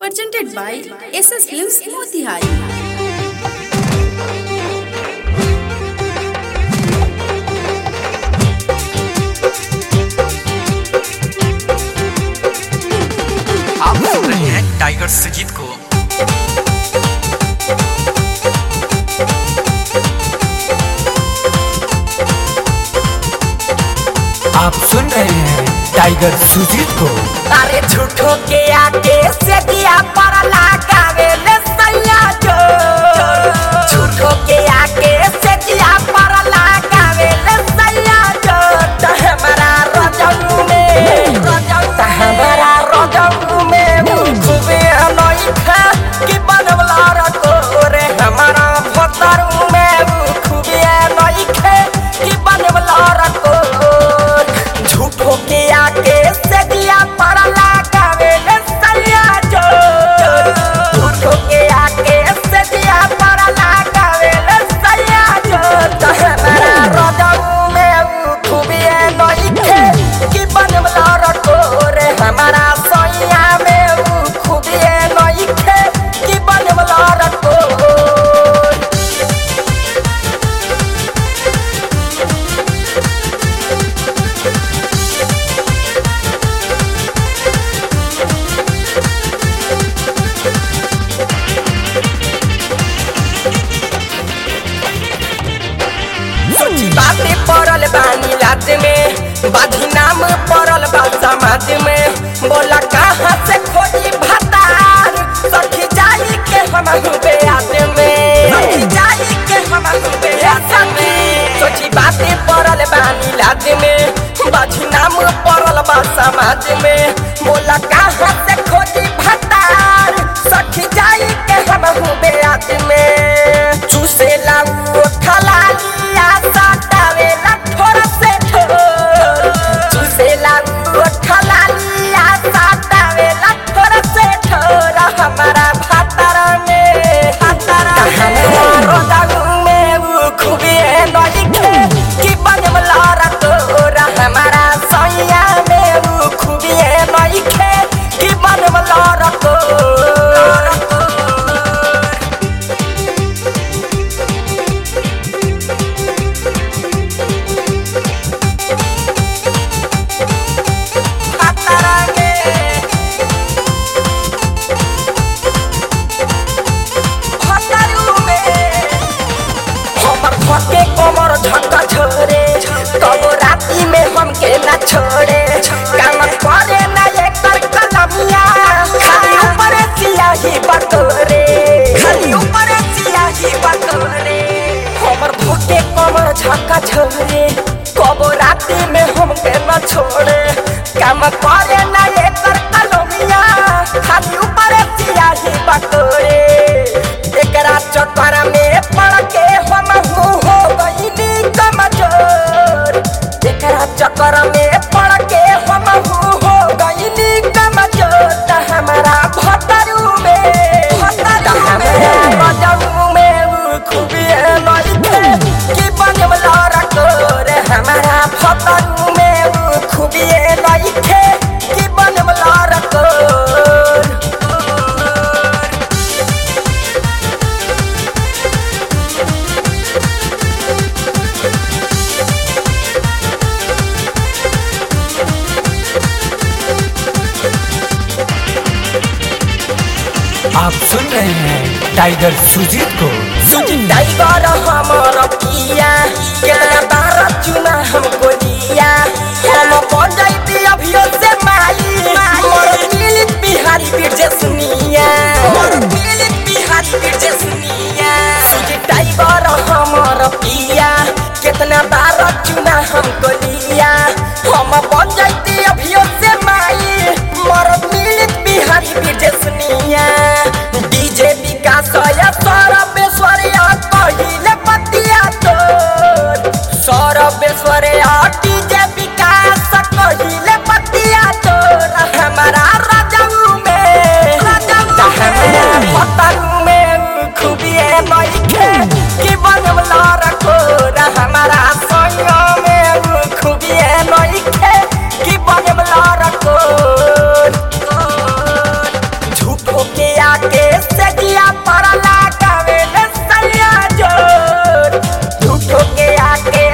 presented by SS Films Motihari. आप सुन रहे हैं टाइगर सुजीत को आप सुन रहे हैं टाइगर सुजीत को अरे झूठो के आके से दिया पर लगावे ले सैया जो झूठो के आके से दिया पर लगावे ले सैया जो त हमारा रजऊ में त हमारा रजऊ में खूबे अनोई था कि बनवला रखो रे हमारा भतरू में खूबे अनोई खे कि बनवला रखो झूठो के आके से दिया पर लगावे ले सैया जो झूठो के आके से दिया पर लगावे ले सैया जो त हमारा रजऊ में खूबी नई खे कि बनवला रखो रे हमारा सैया में खूबी नई खे कि बनवला रखो सोची बातें पड़ल बानी लाद में बाधी नाम पड़ल बा समाज में बोला कहाँ से खोजी भतार सखी जाई के हम हुबे आद में सखी जाई के हम हुबे आद में सोची बातें पड़ल बानी लाद में बाधी नाम पड़ल बा समाज में बोला कहाँ से खोजी भतार सखी जाई के हम हुबे आद में चूसे लाऊ खलालिया सटावेला थोड़ा से ठोर चूसे लाऊ खलालिया सटावेला थोड़ा से ठोर हमारा भातारा में भातारा हमारा रोदाऊ में वो खूबी नई खे कि बनवला रतोरा हमारा सैया में वो खूबी नई खे कि बनवला रतोरा भातारा में भातारू में हमर फटे कमर झटका छोड़े तब राती में हमके ना छोड़े काम करे ना एकर कलमिया खाली ऊपर सियाही बटोरे खाली ऊपर सियाही बटोरे हमर फटे कमर झटका छोड़े कब राती में हमके ना छोड़े काम करे ना एकर कलमिया खाली ऊपर सियाही बटोरे एकरा चक्कर में पड़ के हम हो हो गईली कमजोर एकरा चक्कर में पड़ के हम हो हो गईली कमजोर त हमारा भतरू में भतरू हमारा भतरू में उ खूबी नई थे कि बनवला रखो रे हमारा भतरू में उ खूबी नई थे कि बनवला रखो आप सुन रहे हैं टाइगर सुजीत को सुजी टाइगर हमर पिया केतना बार चुना हमको दिया हम बन जाइती अभियो से माई मोर दिल बिहारी बिरजे सुनिया मोर दिल बिहारी बिरजे सुनिया सुजी टाइगर हमर पिया केतना बार चुना हमको दिया हम बन जाइती अभियो से माई मोर दिल बिहारी बिरजे सुनिया डीजे विकास या सरबेश्वरिया कहिले पतिया तोर सरबेश्वरिया डीजे विकास कहिले पतिया तोर हमारा राजाऊ में राजाऊ हमारा पतरू में खूबी नई खे कि बनवला रखो रा हमारा संग में खूबी नई खे कि बनवला रखो के